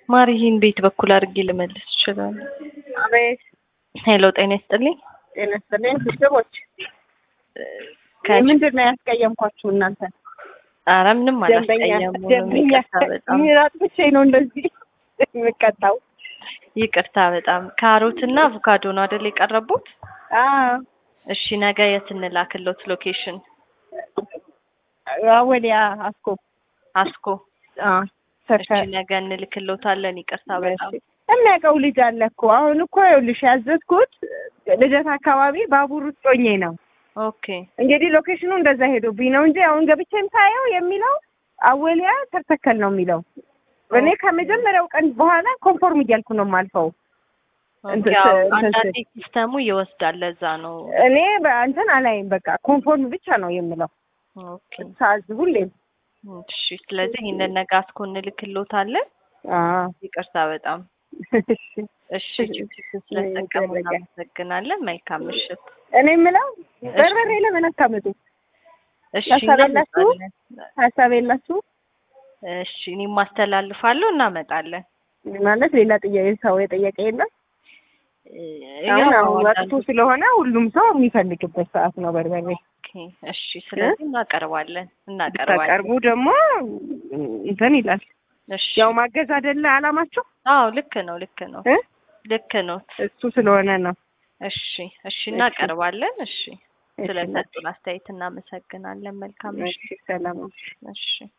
ማር ይህን ቤት በኩል አድርጌ ልመልስ ይችላል። አቤት ሄሎ ጤና ይስጥልኝ። ጤና ይስጥልኝ ቤተሰቦች። ከ- ምንድን ነው ያስቀየምኳችሁ እናንተ? ኧረ ምንም ደንበኛ አላስቀየሙም። ደንበኛ ይቅርታ በጣም ሚራጥ ብቻ ነው እንደዚህ የምቀጣው። ይቅርታ በጣም ካሮት እና አቮካዶ ነው አይደል የቀረቡት? አዎ እሺ ነገ የት እንላክሎት ሎኬሽን? ወዲያ አስኮ አስኮ። አዎ እሺ ነገ እንልክሎታለን። ይቅርታ በጣም የሚያውቀው ልጅ አለ እኮ አሁን እኮ ይኸውልሽ ያዘዝኩት ልደት አካባቢ ባቡር ውስጥ ሆኜ ነው። ኦኬ እንግዲህ ሎኬሽኑ እንደዛ ሄዶብኝ ነው እንጂ አሁን ገብቼም ሳየው የሚለው አወሊያ ተተከል ነው የሚለው። እኔ ከመጀመሪያው ቀን በኋላ ኮንፎርም እያልኩ ነው የማልፈው። እንትን ያው ስ- እንትን አንዳንዴ ስል ሲስተሙ ይወስዳል። ለዛ ነው። እኔ በእንትን አላይም። በቃ ኮንፎርም ብቻ ነው የምለው ኦኬ ሳዝ ሁሌም። እሺ ስለዚህ ይህንን ነገ አስኮ እንልክሎታለን። አዎ ይቅርታ በጣም እሺ። እሺ ጅብጅብ ስለተጠቀሙ ይደረጋል። እናመሰግናለን። መልካም ምሽት። እኔ የምለው በርበሬ ለምን አታመጡ? እሺ ሀሳብ የላችሁ? እናመጣለን። ሀሳብ የላችሁ እሺ እኔም ማስተላልፋለሁ፣ እናመጣለን። ማለት ሌላ ጥያቄ ሰው የጠየቀ የለም። ያው አሁን አሁን ወቅቱ አንዳንዱ- ስለሆነ ሁሉም ሰው የሚፈልግበት ሰዓት ነው በርበሬ። ኦኬ፣ እሺ ስለዚህ እናቀርባለን እናቀርባለን። ታቀርቡ ደግሞ እንትን ይላል። እሺ ያው ማገዝ አይደለ አላማችሁ አዎ ልክ ነው ልክ ነው እ? ልክ ነው። እሱ ስለሆነ ነው። እሺ እሺ እናቀርባለን። እሺ እሺ፣ ስለሰጡን አስተያየት እናመሰግናለን። መልካም እሺ፣ ሰላም። እሺ